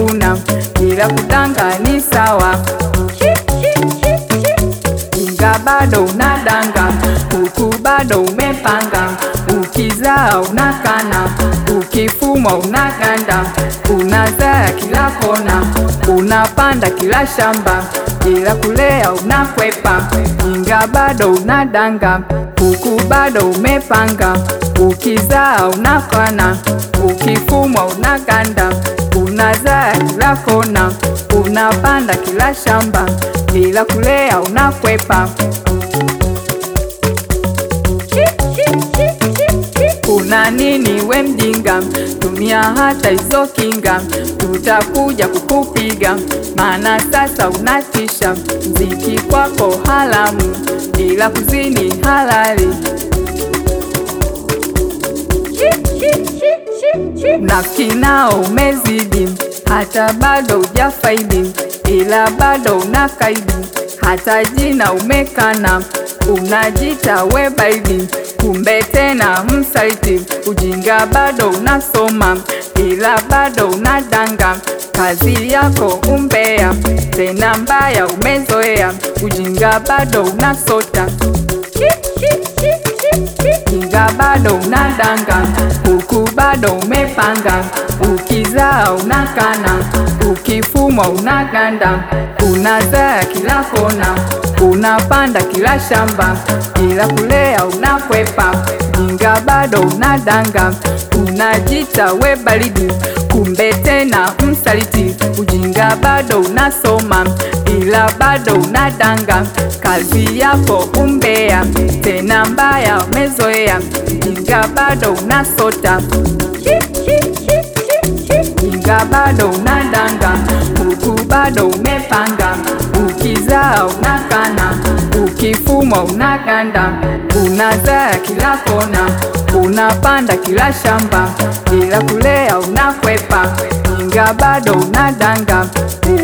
umevuna, ila kudanga ni sawa. Inga bado unadanga, huku bado umepanga, ukizaa unakana, ukifumwa unaganda, unazaa kila kona, unapanda kila shamba, ila kulea unakwepa. Inga bado unadanga, huku bado umepanga, ukizaa unakana, ukifumwa unaganda, unazaa kila kona, unapanda kila shamba, ila kulea unakwepa. Una nini we mjinga? Tumia hata hizo kinga, tutakuja kukupiga, maana sasa unatisha. Mziki kwako haramu, ila kuzini halali. Nafiki nao umezidi, hata bado hujafaidi, ila bado unakaidi, hata jina umekana, unajita we baidi, kumbe tena msaliti. Ujinga bado unasoma, ila bado unadanga, kazi yako umbea, tena mbaya umezoea, ujinga bado unasota Kinga bado unadanga, huku bado umepanga, ukizaa unakana, ukifumwa unaganda, unazaa kila kona, unapanda kila shamba, ila kulea unakwepa. Kinga bado unadanga, unajita we baridi, kumbe tena msaliti. Ujinga bado unasoma, ila bado unadanga, kazi yako umbea, tena mbaya umezoea. Ujinga bado unasota, ujinga bado unadanga, huku bado umepanga, ukizaa unakana, ukifumwa unaganda, unazaa kila kona, unapanda kila shamba, ila kulea unakwepa. Ujinga bado unadanga,